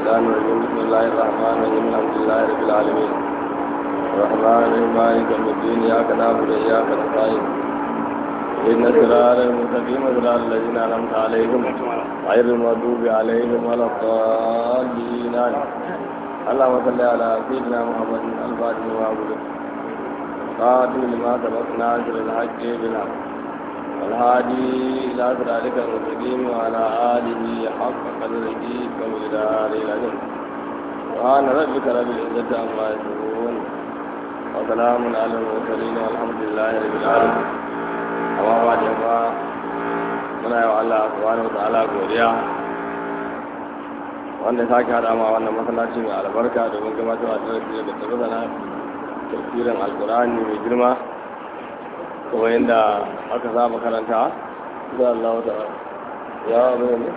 الشيطان الرجيم بسم الله الرحمن الرحيم الحمد لله رب العالمين الرحمن الرحيم مالك يوم الدين إياك نعبد وإياك نستعين إن الصراط المستقيم صراط الذين أنعمت عليهم غير المغضوب عليهم ولا الضالين اللهم صل على سيدنا محمد الفاتح وعبده قاتل لما سبقنا ناصر الحق بالحق والهادي إلى صراطك المستقيم وعلى آله حق قدره ومقداره العظيم سبحان ربك رب العزة عما يصفون وسلام على المرسلين والحمد لله رب العالمين amma ba da ba muna yi wa Allah subhanahu wa ta'ala godiya wanda ya sake haɗa ma wannan masallaci mai albarka domin gabatar da darasi da tabbata na tafsirin alkur'ani mai girma kuma yadda aka saba karanta da Allah ta ya mai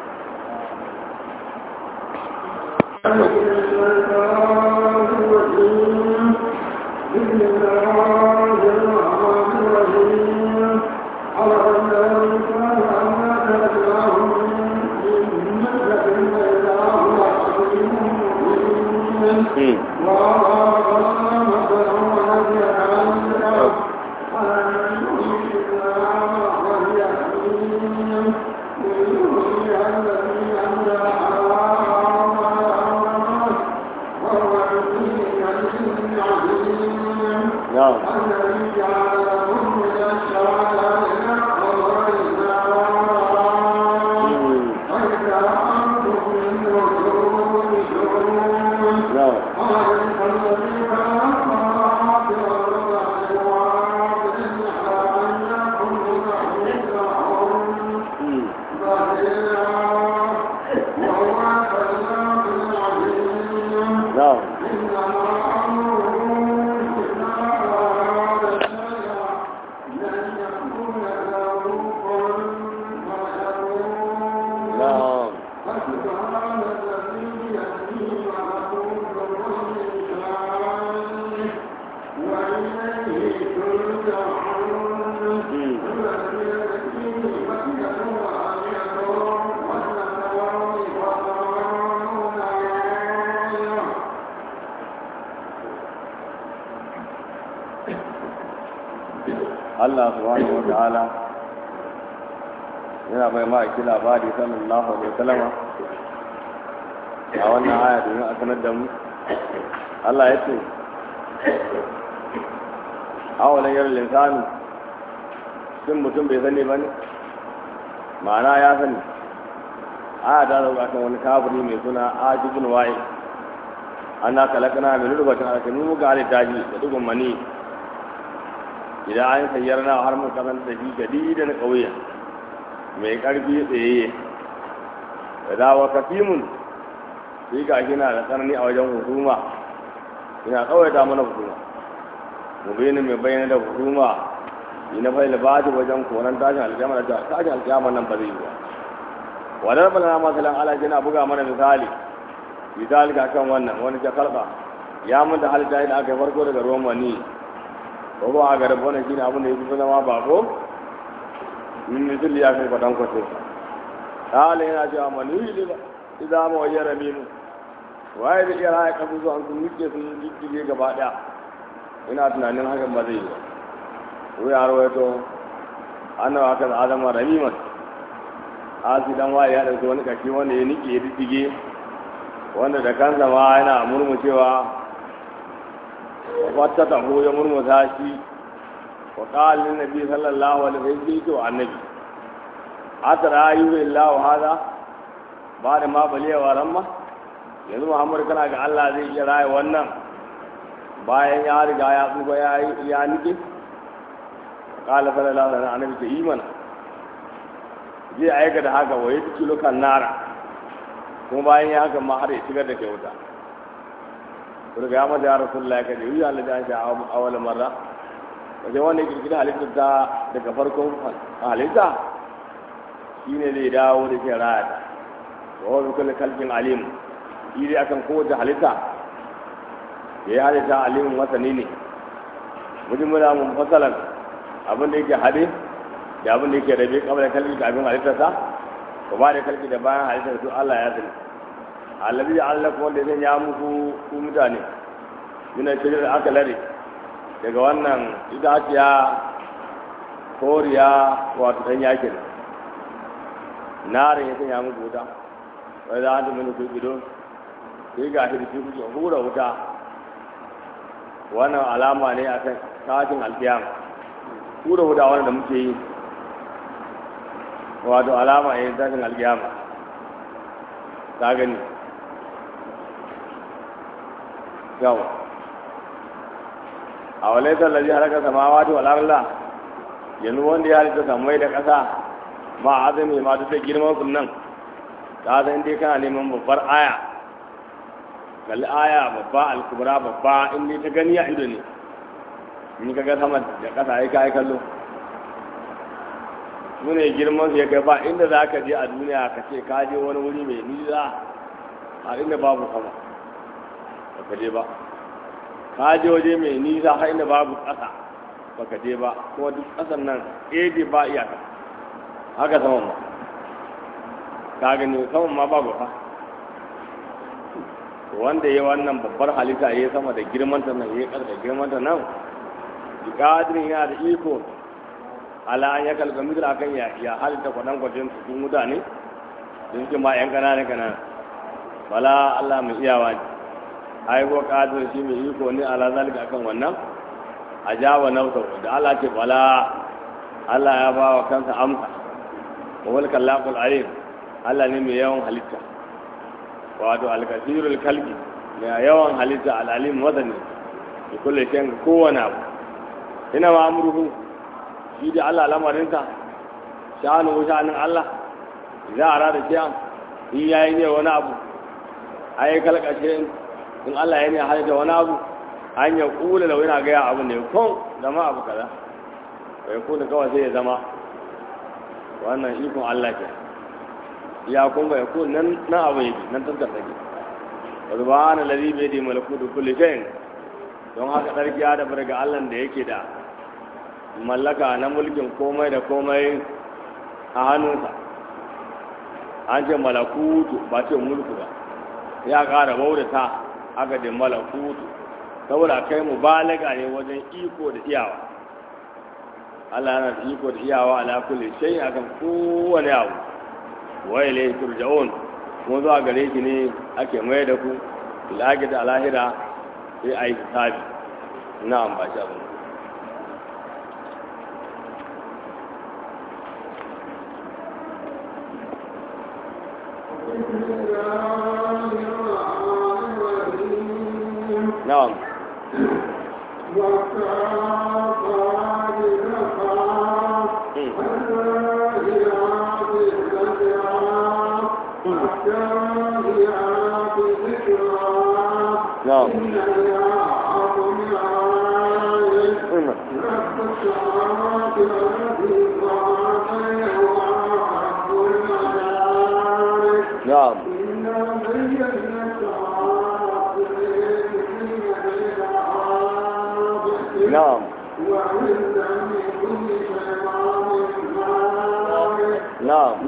بسم الله الرحمن الرحيم على أن الإنسان أما تلقاهم من مكة إلا هو عظيم مبين وأعطى مثلا وهدي عنك أن يشركنا وهي حميم ويحيي الذي أنزل حرام وهو العزيز العظيم na'am الذي جعل لكم من الشرائع قضاء وإذا أنتم منه تشركون na'am قال الذي خلق السماوات والأرض إن أن يكون لهم ظهيرا وهو الخلاق العليم na'am إنما أمره إذا أراد شيئا لن يكون له كن فيكون na'am فسبحان الذي بيده ملكوت كل شيء وإليه ترجعون الذي يكفيه مكة وآية والسماوات وقرآن آية Allah subhanahu wa ta'ala yana bai ma ki labari sallallahu alaihi wasallama a wannan aya domin a sanar da mu Allah ya ce awalan yar linsani shin mutum bai sani ba ne ma'ana ya sani aya ta zauka kan wani kafiri mai suna ajibun wa'i ana kalakana mai rubatin alkanu muka halitta shi da dugun mani idan an sayar na har mun kasance da shi gadi da na ƙauye mai ƙarfi tsayayye da dawa kafimun shi ga shi na da tsanani a wajen hukuma ina tsawaita mana hukuma mu bayyana mai bayyana da hukuma yi na fa'ila ba ta wajen koran tashin alƙiyama da tashin alƙiyama nan ba zai yi ba wadar bala masalan ala yana buga mana misali misali ga kan wannan wani ta kalba ya mun da halitta da aka yi farko daga ruwan mani ko ba a garin wannan shine abin da yake zama bako min misal ya kai kwadan kwato kala yana cewa mani ne ba idan mu wayyara minu waye da iya raya kasu su an sun nuke sun jijjige gaba daya ina tunanin hakan ba zai yi ba ko ya rawaito annawa kan adama ramiman asi dan waye ya dauki wani kashi wanda ya nike ya jijjige wanda da kansa ma yana murmushewa wata taho ya murmusa shi wa ƙalin nabi sallallahu alaihi wasallam sai wa annabi atara ayyuhu illahu hada ba da ma balewa ramma yanzu muhammad kana ga Allah zai iya raye wannan bayan ya riga ya tsufa ya ya nike qala sallallahu alaihi wasallam annabi ce imana zai aika da haka wa yadda kilokan nara kuma bayan ya haka ma har ya shigar da ke wuta daga ya mata ya rasulullahi kaje yi Allah da shi a awal marra wajen wanda ya kirkiri halittar ta daga farkon halitta shine zai dawo da ke raya ta wa wa kullu kalbin alim shi dai akan kowace halitta da ya halitta alimin masani ne mutum muna mun fasalan abin da yake hade da abin da yake rabe kamar da kalbi da abin halittarsa ko ba da kalbi da bayan halittar su Allah ya sani alabi Allah kuma da zai ya muku ku mutane yana shirin aka lare daga wannan itaciya koriya wato dan yakin narin ya sanya muku wuta wai za a ta mini kuɗi sai ga shi da shi kuke hura wuta wannan alama ne a kan tashin alkiyama hura wuta wannan da muke yi wato alama ne tashin alkiyama ta gani yau a walaitar lalzi harkar samawa ta wal'arla yanzu wanda ya halitta samai da ƙasa ma azumi ma duk da girman sun nan ta san dai kana neman babbar aya kalli aya babba alkubra babba in dai ta gani a ido ne in ka ga sama da ƙasa ai ka yi kallo su ne girman su ya kai ba inda za ka je a duniya ka ce ka je wani wuri mai nisa a inda babu sama ba ka je ba ka je waje mai nisa har inda babu ƙasa ba ka je ba kuma duk ƙasan nan ɗaya ba iyaka haka saman ma ka gani saman ma babu fa wanda ya wannan babbar halitta ya sama da girmanta nan ya ƙasa da girmanta nan ƙadirin yana da iko ala an ya kalga mitar akan ya ya halitta kwanan kwacin cikin mutane sun ce ma yan ƙananan ƙananan bala Allah mai iyawa ne ai ko ƙadir shi mai iko ne ala zalika akan wannan a jawa nausa da Allah ce bala Allah ya ba wa kansa amsa wa wal kallaqul alim Allah ne mai yawan halitta wato al-kasirul kalbi mai yawan halitta al-alim madani da kullu shan kowane abu ina ma amruhu shi da Allah lamarinsa sha'anu sha'anin Allah za a rada shiyan in yayi ne wani abu ai kalkashe in Allah ya ne halitta wani abu an ya kula da wani gaya abu ne kun zama abu kaza bai kuna kawai sai ya zama wannan ikon Allah ke ya kun bai kun nan nan abu yake nan tantar take subhana ladhi bi yadi malakutu kulli shay'in don haka sarki ya da ga Allah da yake da mallaka na mulkin komai da komai a hannunsa an ce malakutu ba ce mulku ba ya ƙara bautata aka da malakutu saboda kai mu balaga ne wajen iko da iyawa Allah yana da iko da iyawa ala kulli shay akan kowane abu wa ilayhi turja'un kuma zuwa gare shi ne ake mai da ku ilahi da alahira sai ayi hisabi na'am ba shi abin نعم نعم نعم نعم نعم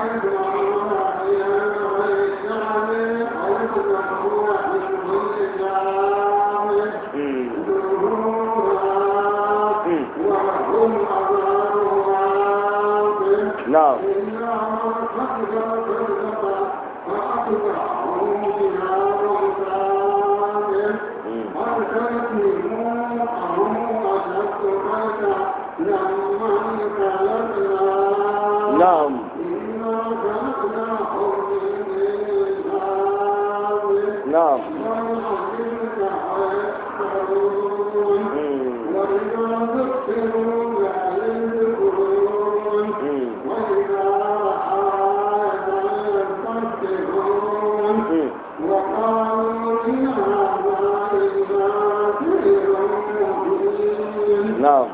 نعم نعم نعم نعم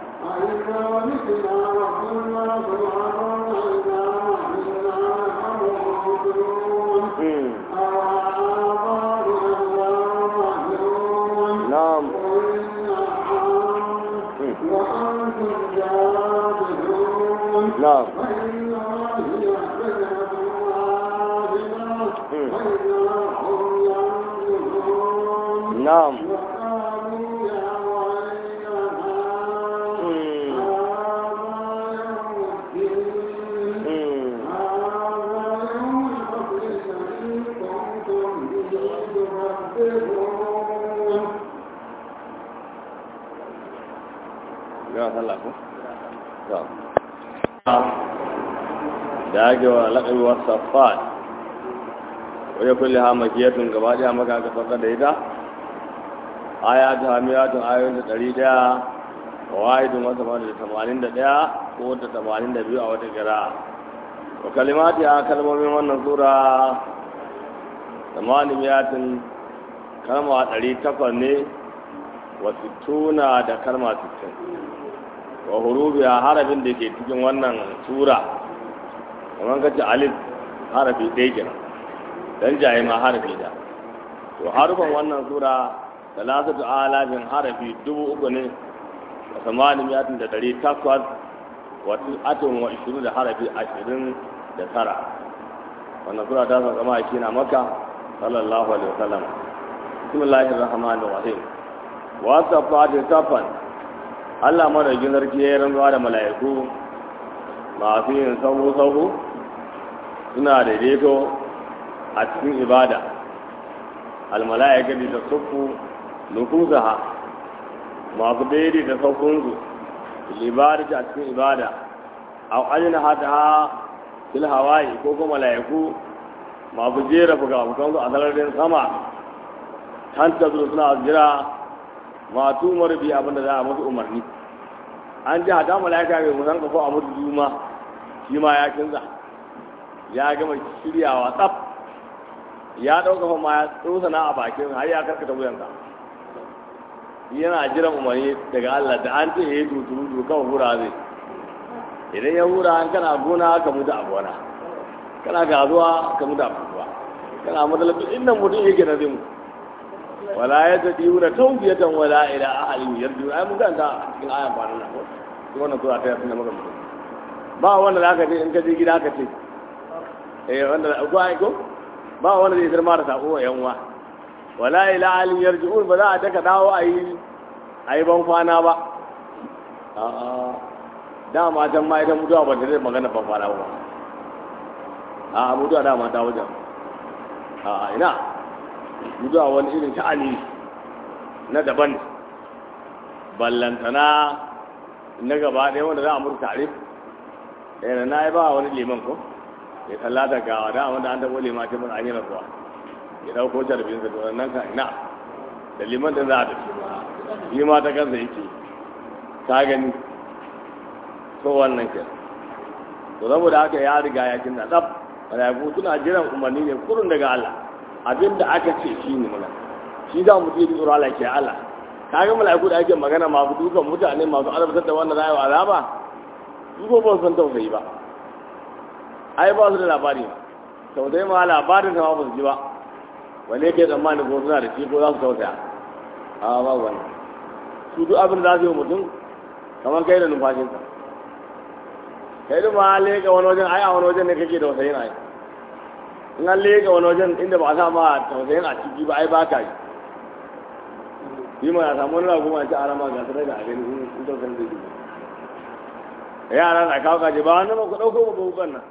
نعم نعم وإن الله يعلم ما بنا وإذا na'am وقالوا يا ويلنا Mm. هذا يوم الدين Mm. هذا يوم الفصل الذي كنتم به تكذبون ga sallah ko to da ake wa laƙabi wa safat wajen kulle ha makiyatun gaba ɗaya maka aka sauka da ita aya ta hamiyatun ayoyin da ɗari ɗaya wa wahidun wasu ma da tamanin da ɗaya ko da tamanin da biyu a wata kira wa kalimati a kalmomin wannan sura tamanin miyatin kalma ɗari takwas ne wa sittuna da kalma sittin wa hurubi a harafin da ke cikin wannan sura kamar kace alif harafi ɗaya kenan dan jaye ma harafi da to harufan wannan sura salasatu alafin harafi dubu uku ne wa samani miyatin da ɗari takwas wa atun wa ishirin da harafi ashirin da tara wannan sura ta san kama shi na maka sallallahu alaihi wasallam bismillahir rahmanir rahim wa safati safan Allah madaukin sarki ya yi rantsuwa da mala'iku masu yin sahu-sahu suna daidaito a cikin ibada almala'ika da ta sufu nufusaha masu daidaita saukunsu ibada a cikin ibada a ajina hata ha fil hawaii ko kuma mala'iku masu jera fuka-fukansu a sararin sama hanta suna jira matu marbi abinda za a musu umarni an ji hada mala'ika mai musan kafo a mutu juma shi ma ya kinza ya gama shiryawa tsaf ya ɗauka fa ma ya tsosana a bakin har ya karkata wuyansa yana jiran umarni daga Allah da an ce ya yi tuturu kawai hura zai idan ya hura an kana gona ka mutu a gona kana gazuwa ka mutu a kasuwa kana matsalabi inda mutum yake na zai mutu wala ya ta diyu da taubiyatan wala ila ahalin yarju ai mun ganta a cikin ayan kwanan nan ko wannan sura ta yasin da maka mutum ba wanda zaka ce in ka je gida ka ce eh wanda ko ai ko ba wanda zai zama da sako wa yanwa wala ila ahalin yarju ba za a daka dawo ayi ayi ban kwana ba a'a dama can ma idan mutuwa ba ta zai magana ban kwana ba a mutuwa dama ta wajen a ina zuwa wani irin sha'ani na daban ballantana na gaba ɗaya wanda za a murta tare yana na yi ba wani liman ko ya kalla da gawa da wanda an taɓa liman ce mun an yi rasuwa ya ɗauko jarbin sa to nan ka ina da liman da za a tafi shi ma ta kansa yake ta gani so wannan ke to saboda haka ya riga ya kinna tsaf mala'iku suna jiran umarni ne kurun daga Allah abin da aka ce shi ne mana shi za mu yi tsoro Allah ke Allah ka ga mala'iku da ake magana masu dukan mutane masu azabtar da wannan rayuwa azaba su ko ba su san tausayi ba ai ba su da labari ba tausayi ma labarin ta ma ba su ji ba wanne ke tsammani ko suna da shi ko za su tausaya a ba wani su duk abin da za su yi mutum kamar kai da numfashinsa kai da ma leka wani wajen ai a wani wajen ne kake tausayin ai in an leka wani wajen inda ba a sa ma tausayin a ciki ba ai ba ka yi yi ma ya samu wani ragu ma ci a rama ga sanar da a gani in tausayin zai yi yara na kawo kaje ba wani ma ku ɗauko ba bukan nan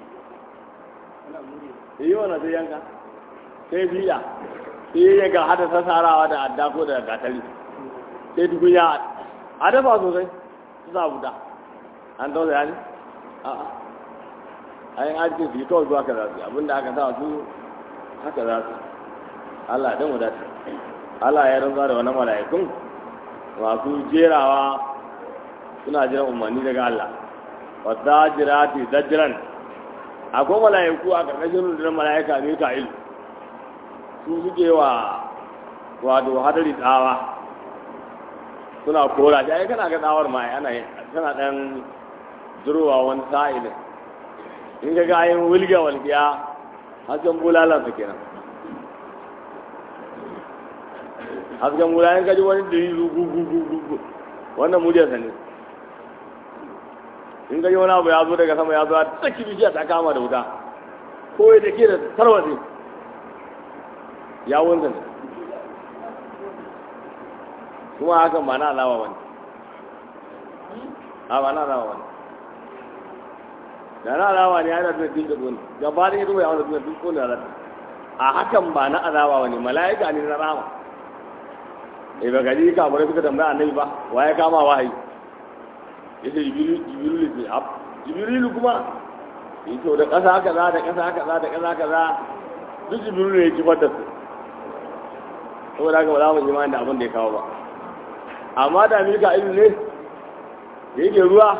yi wani sai yanka sai biya sai ya ga hada sassarawa da adda ko da gatari sai tukunya a dafa sosai su sa wuta an tausaya ne a'a ayin ajiye su yi kawai zuwa ka za su abinda aka sa su haka za su Allah dan wadata Allah ya rantsa da wani mala'ikun masu jerawa suna jiran umarni daga Allah wa zajirati zajran akwai mala'iku a karkashin rundunar mala'ika Mika'il su suke wa wato hadari tsawa suna kora shi ai kana ga tsawar ma ana kana dan durowa wani sa'ilin in ga gayin wilga walgiya hasken bulalan su kenan hasken bulalan kaji wani da yi gugugugugu wannan mujiyarsa ne in gaji wani abu ya zo daga sama ya zo a tsaki bishiya ta kama da wuta ko ya da ke da tarwatsi ya wunsa ne kuma hakan ba na alawa wani a ba na alawa wani da na alawa ne yana da duk da dole gaba da ya zuwa yawon da duk kone da a hakan ba na alawa wani mala'ika ne na rama eh ba gaji ka bare suka tambaya annabi ba wa ya kama wahayi yace jibril jibril ne ab jibril kuma yace da kasa kaza da kasa kaza da kasa kaza duk jibril ne ya kifar da su saboda haka ba za mu imani da abin da ya kawo ba amma da milka ilu ne da yake ruwa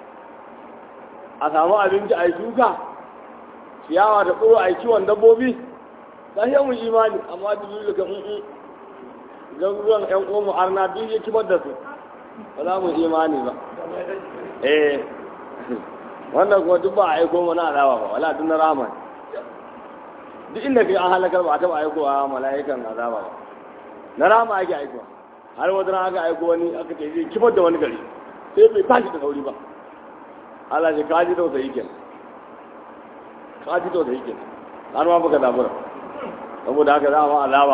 a samu abinci a yi shuka ciyawa da tsoro a yi kiwon dabbobi ta yi mu imani amma jibril ka in garuruwan yan uwanmu arna duk ya kibar da su ba za mu imani ba eh wannan kuma duk ba a aiko mana alawa ba wala duk na rama duk inda kai an halakar ba a taɓa aikowa mala'ikan azaba ba na rama ake aikowa har wata ran aka aiko wani aka ce zai kibar da wani gari sai bai tashi da sauri ba Allah ce kaji da wata yake kaji da wata yake har ma baka zabura saboda haka za mu azaba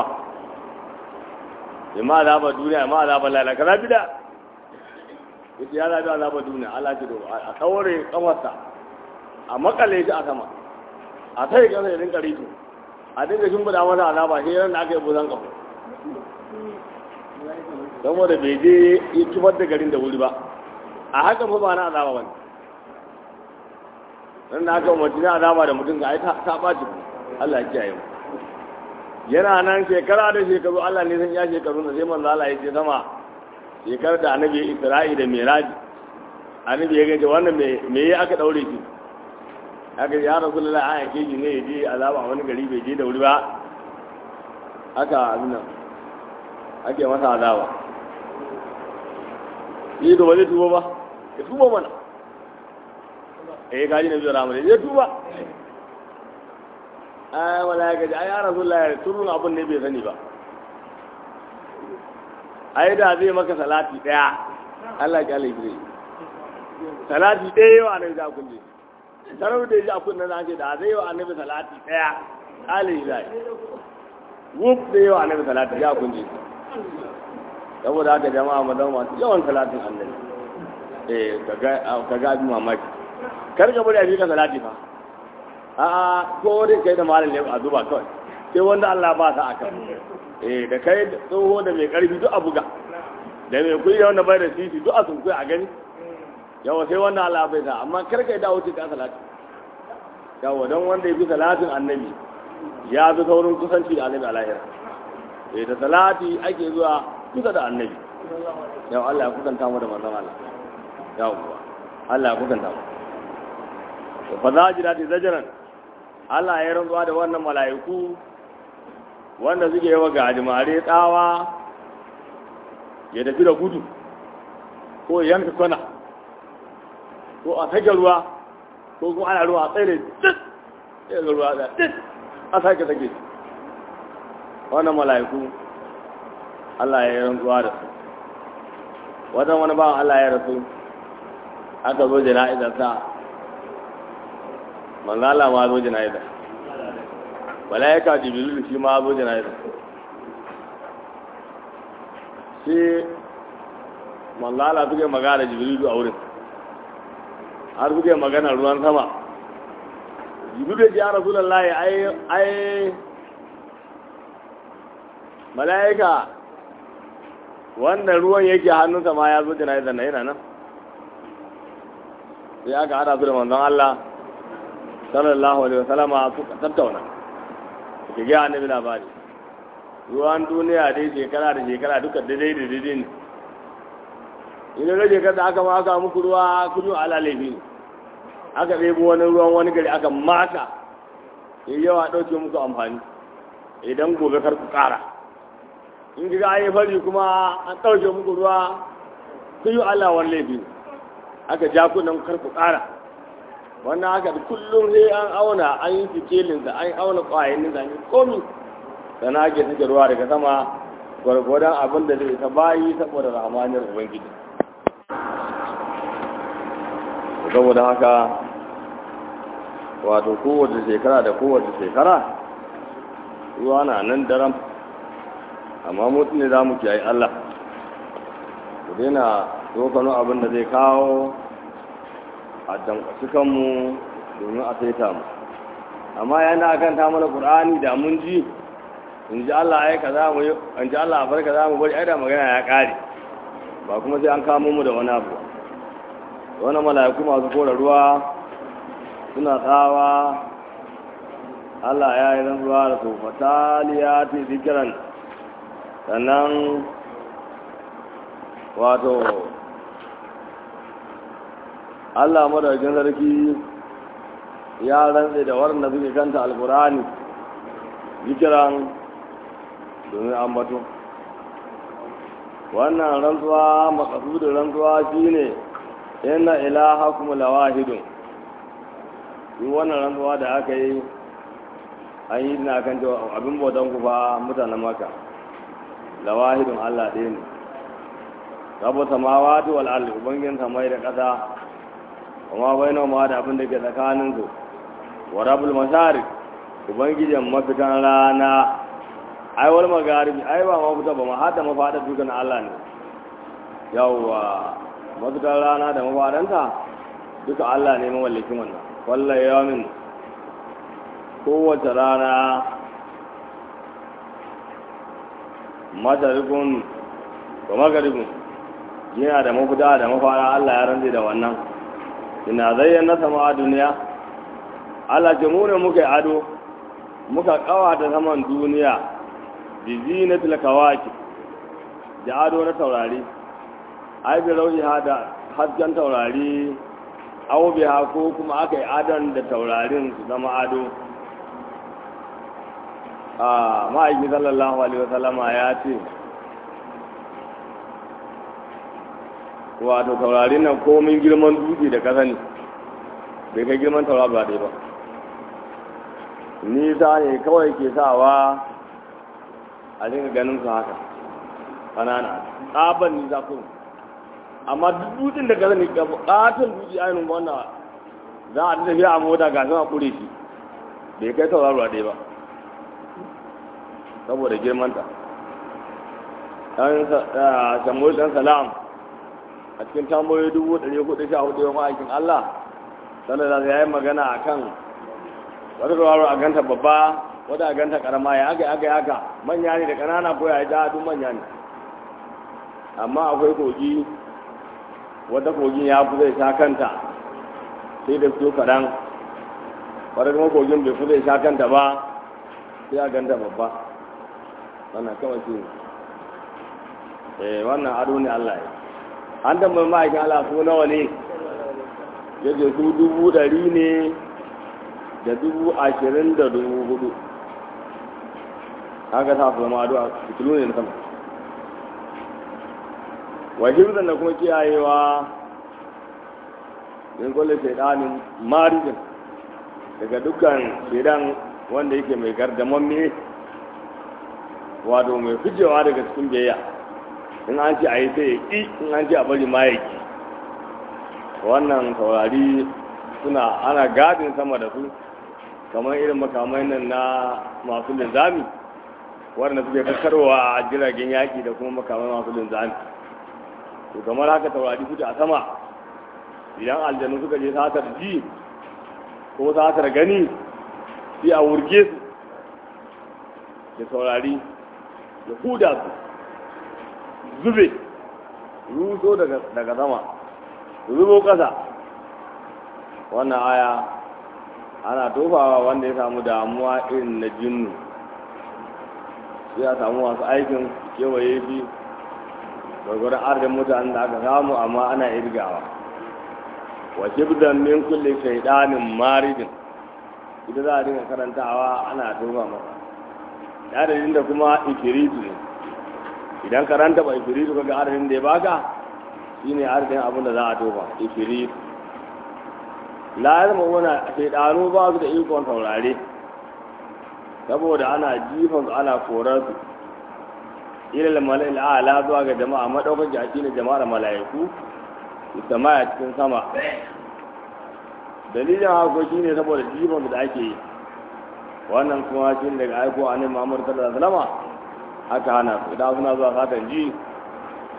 imma azaba duniya imma azaba lalaka na bida yace ya zabi azaba duniya Allah ce do a kaure kamarsa a makale shi a sama a sai kansa ya rinka rito a dinga shimfiɗa masa azaba sai ran da aka yi buzan kafa saboda bai je ya kifar da garin da wuri ba a haka fa ba na azaba wani nan da aka umarci na azaba da mutum ga ai ta ɓaci Allah ya kiyaye mu yana nan shekara da shekaru Allah ne san ya shekaru na sai manzo Allah ya ce sama shekarar da annabi Isra'i da Miraji annabi ya gaje wannan me me ya aka daure shi aka ya Rasulullahi an yake shi ne ya je azaba a wani gari bai je da wuri ba haka abin nan ake masa azaba yi da ba zai tuba ba ya tuba mana eh kaji na biyu ramar ya tuba ai wala ya gaji ai ya rasu la turun abun ne bai sani ba ai da zai maka salati daya Allah ya kyale shi salati daya yau annabi za kun je sarau da ji akun nan ake da zai yau annabi salati daya alai zai wuf da yau annabi salati ya kun je saboda haka jama'a mu zama masu yawan salatin annabi eh kaga kaga abin mamaki kar ka bari a bi ka salati fa a'a ko dai kai da malam ne a zuba kawai sai wanda Allah ba sa aka eh da kai tsoho da mai karfi duk a buga da mai kuyi da wanda bai da sisi duk a sun a gani yawa sai wanda Allah bai sa amma kar kai dawo ka salati yawa don wanda ya fi salatin annabi ya fi saurin kusanci da annabi a lahira eh da salati ake zuwa kusa da annabi yau Allah ya kusanta mu da manzon Allah yawa Allah ya kusanta mu fa zajira da zajaran Allah ya rantsuwa da wannan mala'iku wanda suke yawa ga jimare tsawa ya tafi da gudu ko ya yanka kwana ko a sake ruwa ko kuma ana ruwa a tsaye da tsit ya ga ruwa da tsit a sake sake wannan mala'iku Allah ya rantsuwa da su wajen wani bawan Allah ya rasu aka zo jana'izar sa manzo Allah ma zo jana'iza malaika jibril shi ma zo jana'iza shi manzo Allah suke magana da jibril a wurin har suke magana ruwan sama jibril ya rasulullahi ai ai malaika wannan ruwan yake hannunsa ma ya zo jana'iza na yana nan sai aka hada su da manzon Allah sallallahu alaihi wasallama suka tattauna ke ga annabi labari ruwan duniya dai shekara da shekara duka daidai da daidai ne ina ga shekara da aka maka muku ruwa kudu ala laifi ne aka ɗebo wani ruwan wani gari aka maka ya yawa ɗauke muku amfani idan gobe kar ku ƙara in ga ayi fari kuma an ɗauke muku ruwa kudu ala wani laifi ne aka ja kunan kar ku ƙara wannan haka da kullum sai an auna an yi fikelinsa an auna ƙwayanin sa ne komi sana ake suke ruwa daga sama gwargwadon abin da zai ta bayi saboda rahamaniyar ubangiji saboda haka wato kowace shekara da kowace shekara ruwa na nan daram amma mutum ne za mu kiyaye Allah ku daina tsokano abin da zai kawo a dankwaci kanmu domin a saita mu amma yana akan ta mana qur'ani da mun ji in ji Allah ai kaza mu in ji Allah bar kaza mu bari ai da magana ya kare ba kuma sai an kamo mu da wani abu wani mala'iku masu kora ruwa suna tsawa Allah ya yi rantsuwa da su fataliyati zikiran sannan wato Allah madaukakin sarki ya rantse da waɗanda suke kanta alkurani zikiran domin ambato wannan rantsuwa makasudin rantsuwa shine inna ilahakum lawahidun yi wannan rantsuwa da aka yi an yi na kan cewa abin bautan ku fa mutanen maka lawahidun Allah ɗaya ne rabu samawati wal ardi ubangin samai da ƙasa kuma bai ma da abin da ke tsakanin su wa rabul masharik ubangijin mafitan rana ai wal magaribi ai ba mafita ba ma hada mafada dukan Allah ne yawwa mafitan rana da mafadanta duka Allah ne mawallakin wannan wallahi yamin kowace rana matarikun da magaribin yana da mafita da mafara Allah ya ranzu da wannan ina zayyana sama a duniya Allah ce mu ne muka yi ado muka kawata saman duniya da zinatul kawaki da ado na taurari ai bi rauyi da hasken taurari au biha ko kuma aka yi adon da taurarin su zama ado a ma'aiki sallallahu alaihi wasallama ya ce wato taurarin nan komin girman dutse da kasa ne bai kai girman taura ba dai ba nisa ne kawai ke sawa a dinga ganin su haka ƙanana tsaban nisa kuma amma duk dutsen da kasa ne ƙaton dutse ainihin wannan za a tafiya a mota ga sama kure shi bai kai tauraruwa ɗaya ba saboda girmanta ɗan samuel ɗan salam a cikin tambayoyi dubu ɗari hudu sha hudu yawan aikin allah sannan da ya yi magana a kan wata tauraro a ganta babba wata a ganta karama ya aka aka aka manya ne da ƙanana ko ya yi duk manya ne amma akwai kogi wata kogin ya fi zai sha kanta sai da su kaɗan wata kuma kogin bai fi zai sha kanta ba sai a ganta babba wannan kawai shi eh wannan ado ne Allah ya an tambayi ma'aikin Allah su nawa ne yadda su dubu ɗari ne da dubu ashirin da dubu hudu haka sa su zama ado a fitilu ne na sama wa hibzan da kuma kiyayewa min kulle shaidanin marijin daga dukkan shaidan wanda yake mai gardamamme wato mai fijewa daga cikin biyayya in an ce a yi sai ya ƙi in an ce a bari ma ya ƙi wannan taurari suna ana gadin sama da su kamar irin makamai nan na masu linzami waɗanda suke kakkarwa a jiragen yaƙi da kuma makamai masu linzami to kamar haka taurari suke a sama idan aljanu suka je satar ji ko satar gani sai a wurge su da taurari da huda su zube ruso daga sama zubo ƙasa wannan aya ana tofawa wanda ya samu damuwa irin na jinnu sai a samu masu aikin kewaye shi gwargwaron arzikin mutanen da aka samu amma ana irgawa wa shibdan min kulle shaidanin maridin ita za a dinga karantawa ana tofa masa adadin da kuma ifiritu ne idan karanta ba ifiritu kaga adadin da ya baka shine adadin abin da za a tofa ifiritu la ya zama wani shaidanu ba su da ikon saurare saboda ana jifan su ana korar su ilal mala'il a'la zuwa ga jama'a madaukaki a cikin jama'ar mala'iku sama a cikin sama dalilin haka shine saboda jifan su da ake yi wannan kuma shi daga aiko a ne mamur sallallahu alaihi aka hana su idan suna zuwa satan ji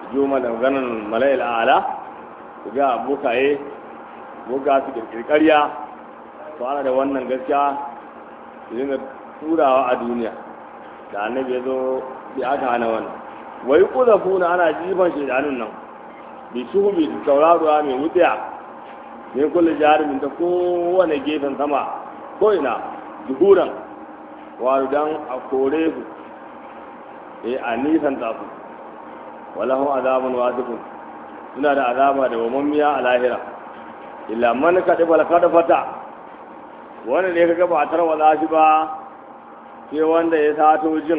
juma da ganin mala'il ala su ga bokaye boka su kirkirkariya to ana da wannan gaskiya su dinga turawa a duniya da annabi ya zo sai aka hana wannan wai kuzafuna ana jifan shaidanun nan bi shuhubi da tauraruwa mai wutsiya ne kulle jarumin ta kowane gefen sama ko ina zuhuran wato dan a kore su eh a nisan ta su walahum azabun wasifun suna da azaba da wamammiya a lahira illa man kadiba fata wanda ne kaga ba tarwala shi ba sai wanda ya sato jin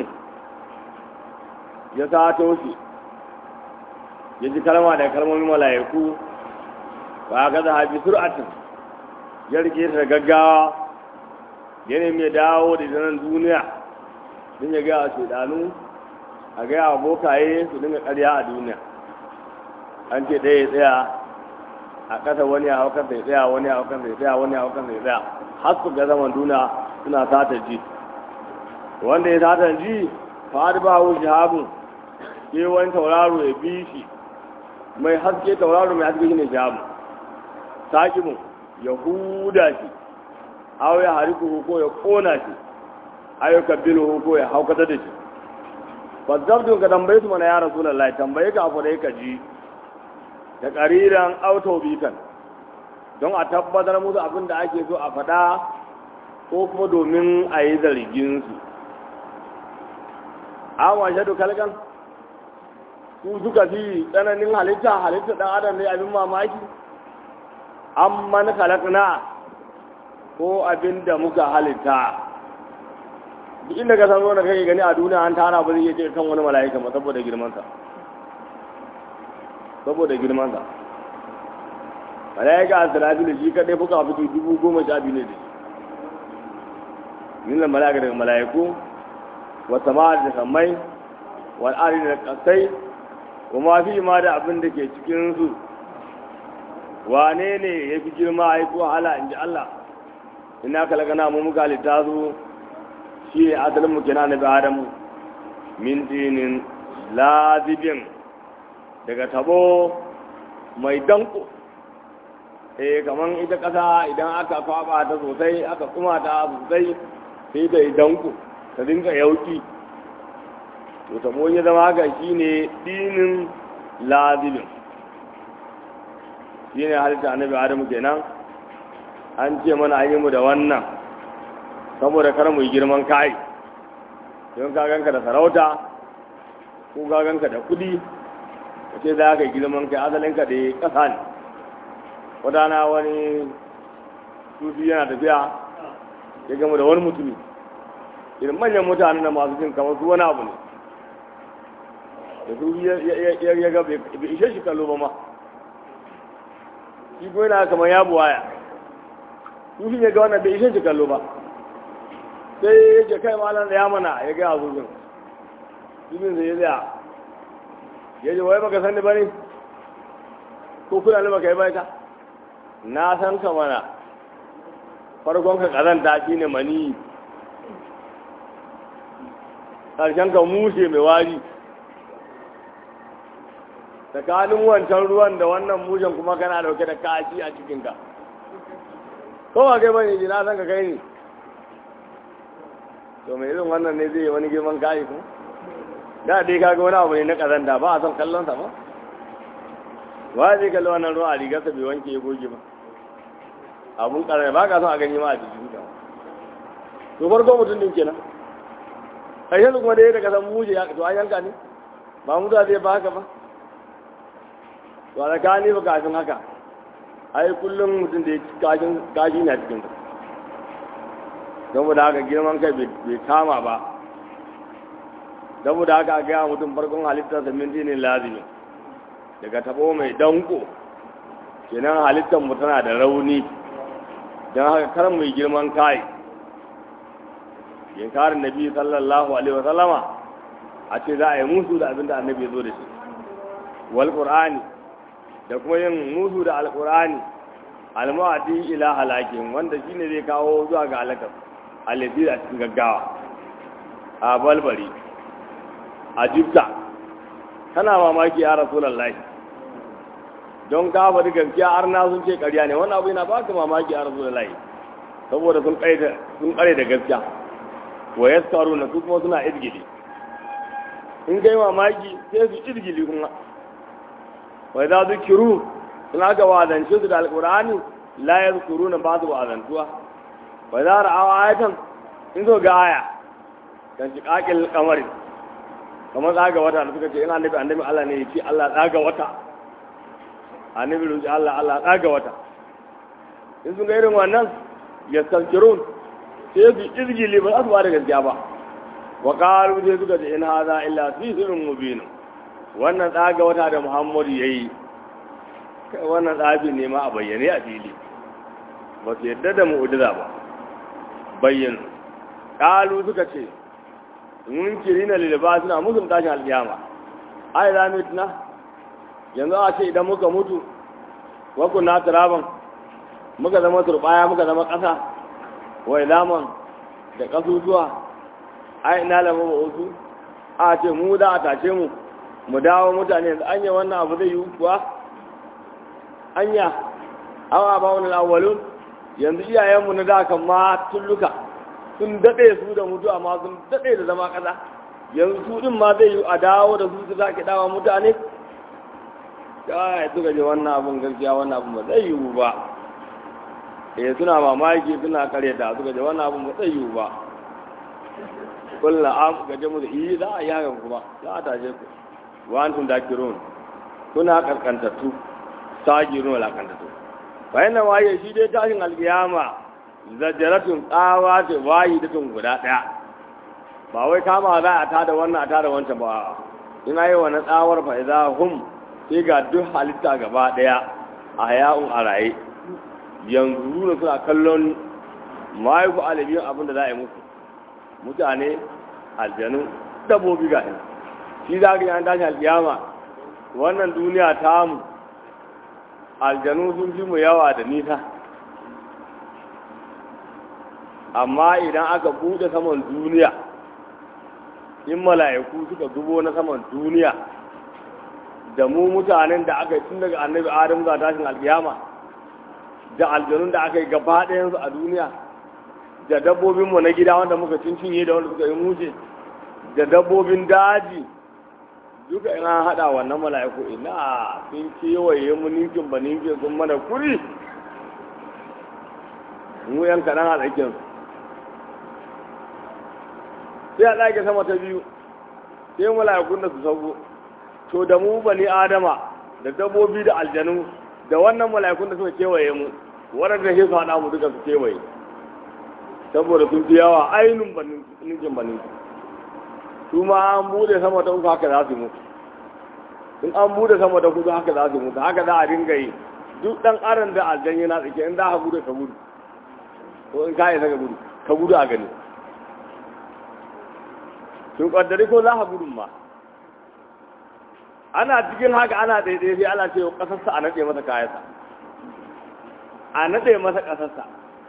ya sato shi ya ji kalma da kalmomin mala'iku ba ga da habi sur'atin ya rike ta da gaggawa ya nemi ya dawo da zanen duniya don ya gaya wa shaidanu a gaya wa bokaye su dinga karya a duniya an ce ɗaya ya tsaya a ƙasa wani a haukan sai tsaya wani a haukan sai tsaya wani a haukan sai tsaya har su ga zaman duniya suna sata ji wanda ya sata ji fa ba hu shahabun sai wani tauraro ya bi shi mai haske tauraro mai haske shine shahabun sakimun ya huda shi aw ya hariku ko ya kona shi aw ya kabbilu ko ya haukata da shi fa zabdu ka tambaye su mana ya rasulullahi tambaye ka afu da ka ji da ƙariran autobikan don a tabbatar musu abin da ake so a faɗa ko kuma domin a yi zarginsu an washe kalkan su suka fi tsananin halitta halitta ɗan adam ne abin mamaki an man halakna ko abin da muka halitta duk inda ka san zo da kake gani a duniya an tara ba zai iya ce kan wani mala'ika ba saboda girmansa saboda girmansa malaika asirafilu shi kadai fuka fito dubu goma sha biyu ne da shi nuna malaika daga malaiku wa sama da sammai wal ari da kasai wa ma fi ma da abin da ke cikin su wane ne ya fi girma a yi ko hala in ji Allah ina kalagana mu muka halitta su shi asalin mu kenan na bi adamu min dinin lazibin daga tabo mai danko eh kaman ita kasa idan aka kwaba ta sosai aka kuma ta sosai sai ta yi danko ta dinga yauki to tabo ya zama haka shine dinin lazibin shine halitta annabi adamu kenan an ce mana an yi mu da wannan saboda kar mu yi girman kai don ka ganka da sarauta ko ka ganka da kudi ka ce za ka yi girman kai asalinka da ya ƙasa ne wadana wani sufi yana tafiya ya gama da wani mutumi irin manyan mutane na masu jin kamar su wani abu ne da sufi ya ga bai ishe shi kallo ba ma shi ko yana kamar ya buwaya sufi ya ga wannan bai ishe shi kallo ba sai ya ce kai malam da ya mana ya gaya sufin sufin zai ya tsaya ya ce wai baka sani ba ne ko kuna ne baka yi baita na san ka mana farkon ka kazanta shi ne mani ƙarshen ka mushe mai wari tsakanin wancan ruwan da wannan mushen kuma kana dauke da kashi a cikinka kowa kai bane ji na san ka kai ne to mai irin wannan ne zai yi wani girman kayi ko da dai kaga wani abu ne na kazanta ba a son kallon sa ba wa zai kalli wannan ruwa a rigarsa bai wanke ya goge ba abun karami ba ka son a gani ma a jikin ka to farko mutum din kenan kai yanzu kuma dai daga san muje ya to an yanka ne ba mu da zai ba haka ba to a tsakani ba kafin haka ai kullum mutum da ya kashin kashi na cikin ka saboda haka girman kai bai kama ba saboda haka a gaya mutum farkon halittar sa min dinin lazimi daga tabo mai danko kenan halittar mu tana da rauni don haka kar mu yi girman kai yankarin nabi sallallahu alaihi wa sallama a ce za a yi musu da abinda annabi ya zo da shi wal qur'ani da kuma yin musu da alqur'ani almu'adi ila halakin wanda shine zai kawo zuwa ga halakar alladhi a cikin gaggawa a balbari a jibta kana mamaki ya rasulullahi don ka faɗi gaskiya har na sun ce ƙarya ne wannan abu yana baka mamaki ya rasulullahi saboda sun ƙare sun ƙare da gaskiya wa yaskaruna su kuma suna izgili in kai mamaki sai su izgili kuma wa za su kiru suna ga wazance su da alƙur'ani la ya zukuru na ba su wazantuwa wa za ra'awa ayatan in zo ga aya kan shi ƙaƙil kamari kamar tsaga wata da suka ce ina annabi annabi Allah ne ya ce Allah tsaga wata annabi ruji Allah Allah tsaga wata in sun ga irin wannan ya sankirun sai su izgili ba za su ba da gaskiya ba wa qalu sai suka ce in hadha illa sihrun mubin wannan tsaga wata da Muhammadu yayi wannan tsafi ne ma a bayyane a fili ba su yadda da mu'ujiza ba bayyana qalu suka ce munkirina lilba suna musun tashin alkiyama ai za mu tuna yanzu a ce idan muka mutu wa kunna turaban muka zama turbaya muka zama ƙasa wa ilaman da ƙasusuwa ai ina lamu ba wasu a ce mu da a tashe mu mu dawo mutane yanzu anya wannan abu zai yi kuwa anya awa ba wani awwalun yanzu iyayenmu na da kan ma tulluka sun daɗe su da mutu amma sun daɗe da zama ƙasa yanzu su ɗin ma zai yi a dawo da su su sake dawa mutane kai suka je wannan abun gaskiya wannan abun ba zai yiwu ba eh suna mamaki suna karyata suka je wannan abun ba zai yiwu ba kullu am gaje mu da yi za a yi hakan kuma za a tashe ku wa antum dakirun kuna karkantattu sagirun wala kantattu fa yana waye shi dai tashin alkiyama zajaratun tsawa ce wayi da tun guda daya ba wai kama za a tada wannan a tada wancan ba in ayi wani tsawar fa idza hum sai ga duk halitta gaba daya a haya'un a raye yanzu da suna kallon mahaifu alibiyun abin da za a yi musu mutane aljanu dabbobi ga ina shi za ka yi an tashi alkiyama wannan duniya ta mu aljanu sun fi mu yawa da nisa amma idan aka buɗe saman duniya in mala'iku suka zubo na saman duniya da mu mutanen da aka yi tun daga annabi adam za tashin alkiyama da aljanun da aka yi gaba ɗayansu a duniya da dabbobinmu na gida wanda muka cincinye da wanda suka yi mushe da dabbobin daji duka ina haɗa wannan mala'iku ina sun kewaye mu ninkin ba ninkin sun mana kuri mu yan kaɗan a tsakinsu sai a ɗage sama ta biyu sai mala'ikun da su sauko to da mu bani adama da dabbobi da aljanu da wannan mala'ikun da suka kewaye mu waɗanda sai su haɗa mu duka su kewaye saboda sun fi yawa ainihin banin banin su ma an bude sama ta uku haka za su mutu in an bude sama ta kudu haka za su mutu haka za a dinga yi duk ɗan aran da aljan yana tsake in za ka gudu ka gudu ko in ka yi ka gudu ka gudu a gani sun kaddari ko za ka gudun ma ana cikin haka ana daidai sai ana ce kasarsa a naɗe masa kayansa a naɗe masa ƙasarsa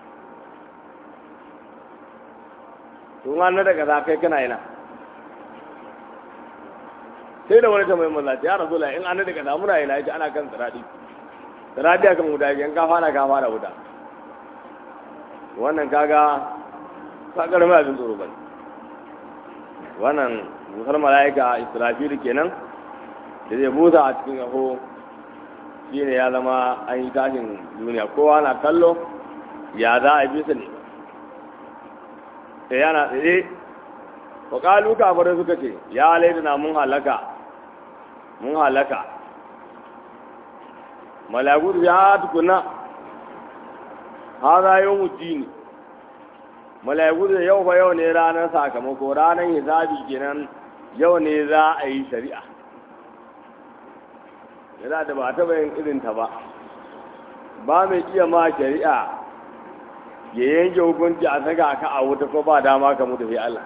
tun an naɗe ƙasa kai kana yana sai da wani ta mai mazaci ya rasu in an naɗe ƙasa muna yana yake ana kan tsiraɗi tsiraɗi a kan wuta yan kafa na kafa da wuta wannan kaga ka ƙarfi abin tsoro ba wannan busar mala'ika israfilu kenan da zai busa a cikin yaho shi ne ya zama an yi tashin duniya kowa na kallo ya za a bisa ne sai yana tsaye wa kalu kafirai suka ce ya laidana mun halaka mun halaka malagu ya tukuna ha za yau mutini malagu da yau fa yau ne ranar sakamako ranar hisabi kenan yau ne za a yi shari'a yana da ba taɓa yin irinta ba ba mai iya ma shari'a ya yanke hukunci a saka ka a wuta ko ba dama ka mutu sai Allah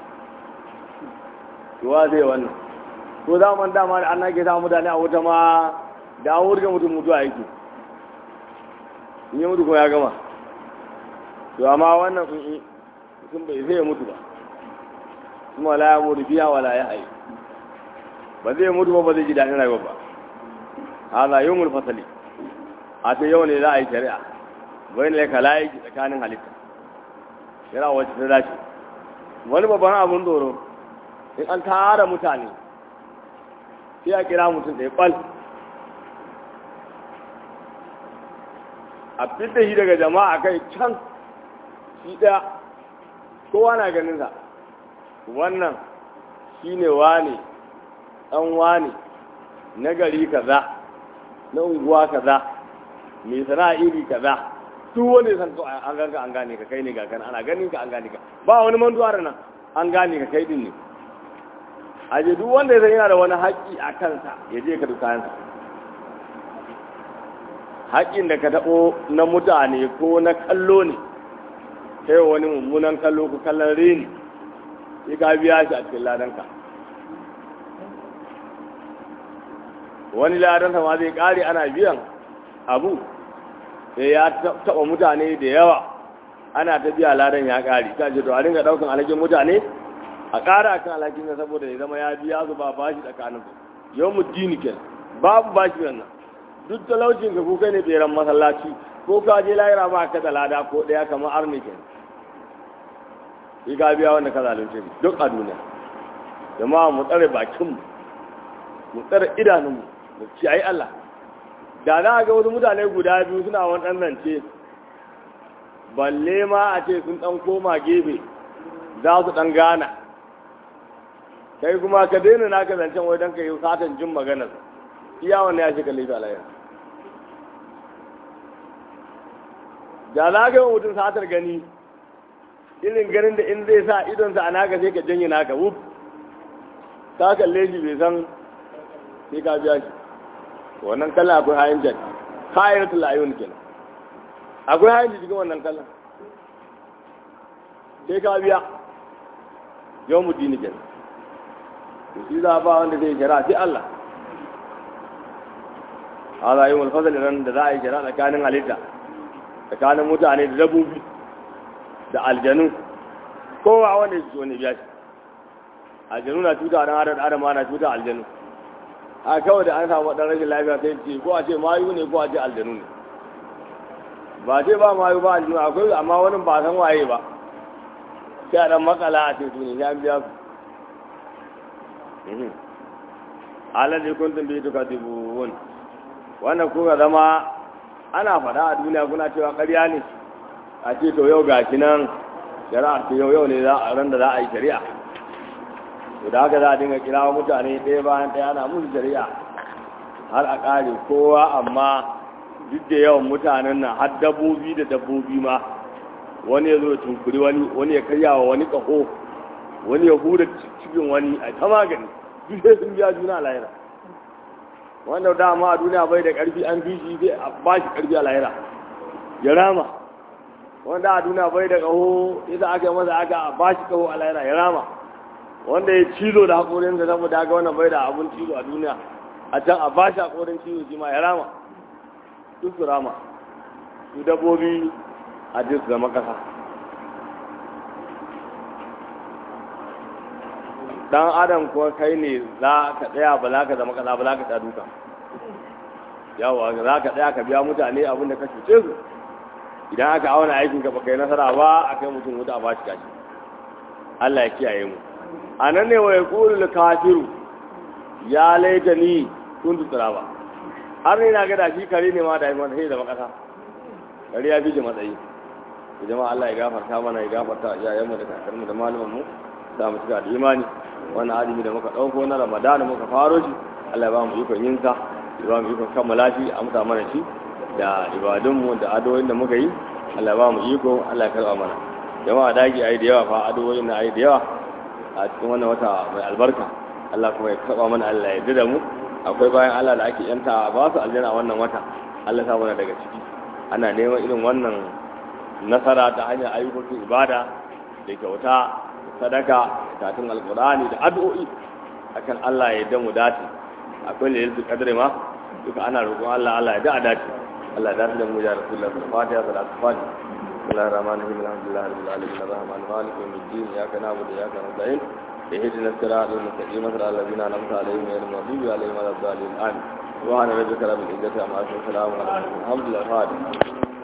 tuwa zai wannan ko zaman dama da ana ke sa mutane a wuta ma da an wurga mutum mutuwa yake in yi mutu ko ya gama to amma wannan sun bai zai mutu ba kuma la ya mutu biya wala ya hayi ba zai mutu ba ba zai ji daɗin rayuwa ba hala yawmul fasali a ta yau ne za a yi shari'a bai ne ka layi tsakanin halitta yana wacce ta dace wani babban abun tsoro in an tara mutane sai a kira mutum ɗaya ɓal a fita shi daga jama'a kai can shi ɗaya kowa na ganinsa wannan shi ne wane ɗan wane na gari kaza na unguwa kaza mai sana'a iri kaza duk wanda san to an ganka an gane ka kai ne ga kana ana ganin ka an gane ka ba wani mantuwa da nan an gane ka kai din ne aje duk wanda ya san yana da wani haƙƙi a kansa ya je ka dukansa haƙƙin da ka taɓo na mutane ko na kallo ne kai wani mummunan kallo ko kallon reni sai ka biya shi a cikin ladanka wani ladansa ma zai ƙare ana biyan abu sai ya taɓa mutane da yawa ana ta biya ladan ya ƙare ta ce to a dinga ɗaukan alhakin mutane a ƙara kan alhakin na saboda ya zama ya biya su ba bashi tsakanin yau mu dini ke babu bashi wannan duk talaucin ka kuka ne tseren masallaci ko ka je lahira ba ka da lada ko ɗaya kamar arni ke shi ka biya wanda ka zalunce duk a duniya jama'a mu tsare bakinmu mu tsare idanunmu mu ciyayi Allah da za a ga wasu mutane guda biyu suna wani ɗan zance balle ma a ce sun ɗan koma gefe za su ɗan gana kai kuma ka daina naka zancen wai don ka yi satan jin maganar iya wannan ya shi kalli ta alayya da za ka yi mutum satar gani irin ganin da in zai sa idonsa a naka sai ka janye naka wuf ka kalle shi bai san sai ka biya shi wannan kallon akwai hayan jan kayan tulayun kenan akwai hayan cikin wannan kallon sai ka biya yau mu dini kenan to shi za ba wanda zai shara sai Allah ala yi mulfazali ran da za a yi shara tsakanin halitta tsakanin mutane da dabobi da aljanu kowa wanda ya so ne biya shi aljanu na cuta dan adam adam na cuta aljanu a kawai da an samu ɗan rashin lafiya sai ce ko a ce mayu ne ko a ce aljanu ne ba ce ba mayu ba aljanu akwai amma wani ba san waye ba sai a ɗan makala a ce tuni ya biya su alaji kuntum bi tukatibun wannan kuka zama ana faɗa a duniya kuna cewa ƙarya ne a ce to yau gashi nan shari'a ce yau yau ne za a ran da za a yi shari'a to da haka za a dinga kirawa mutane ɗaya bayan ɗaya ana musu shari'a har a ƙare kowa amma duk da yawan mutanen nan har dabbobi da dabbobi ma wani ya zo ya tunkuri wani wani ya karya wa wani ƙaho wani ya huda cikin wani a ta magani duk sai sun biya juna lahira wanda dama a duniya bai da ƙarfi an fi shi zai ba shi ƙarfi a lahira ya rama wanda a duniya bai da ƙaho ita aka yi masa aka ba shi ƙaho a lahira ya rama wanda ya cizo da haƙorinsa saboda haka wannan bai da abun cizo a duniya a can a ba shi haƙorin cizo shi ma ya rama duk su rama su dabbobi a duk zama ƙasa dan adam kuwa kai ne za ka tsaya ba za ka zama ƙasa ba za ka duka yawa za ka tsaya ka biya mutane abin da ka cuce su idan aka auna aikinka ba kai nasara ba a kai mutum wuta a ba shi kashi Allah ya kiyaye mu a nan ne wa ya ƙuri kafiru ya laita ni kun tutura ba har ne na gada shi kare ne ma da haifar sai zama ƙasa kare ya fi ji matsayi da jama'a Allah ya gafarta mana ya gafarta iyayenmu da kakarmu da malumanmu da mu cika da imani wannan azumi da muka ɗauko na ramadana muka faro shi Allah ya ba mu ikon yin sa ya ba mu ikon kammala shi a muta mana shi da ibadunmu da adoyin da muka yi Allah ya ba mu iko Allah ya karɓa mana jama'a dagi ayi da yawa fa adoyin na ayi da yawa a cikin wannan wata mai albarka Allah kuma ya karɓa mana Allah ya yarda da mu akwai bayan Allah da ake yanta ba su aljanna a wannan wata Allah sa mana daga ciki ana neman irin wannan nasara ta hanyar ayyukan ibada da kyauta sadaka karatun alkurani da addu'o'i akan Allah ya yarda mu dace akwai lailatul qadr ma duka ana roƙon Allah Allah ya da dace Allah ya dace da mu ya rasulullah fatiha salatu fatiha بسم الله الرحمن الرحيم الحمد لله رب العالمين الرحمن الرحيم مالك يوم الدين اياك نعبد واياك نستعين اهدنا الصراط المستقيم صراط الذين انعمت عليهم غير المغضوب عليهم ولا الضالين امين سبحان ربك رب العزه عما يصفون وسلام على المرسلين الحمد لله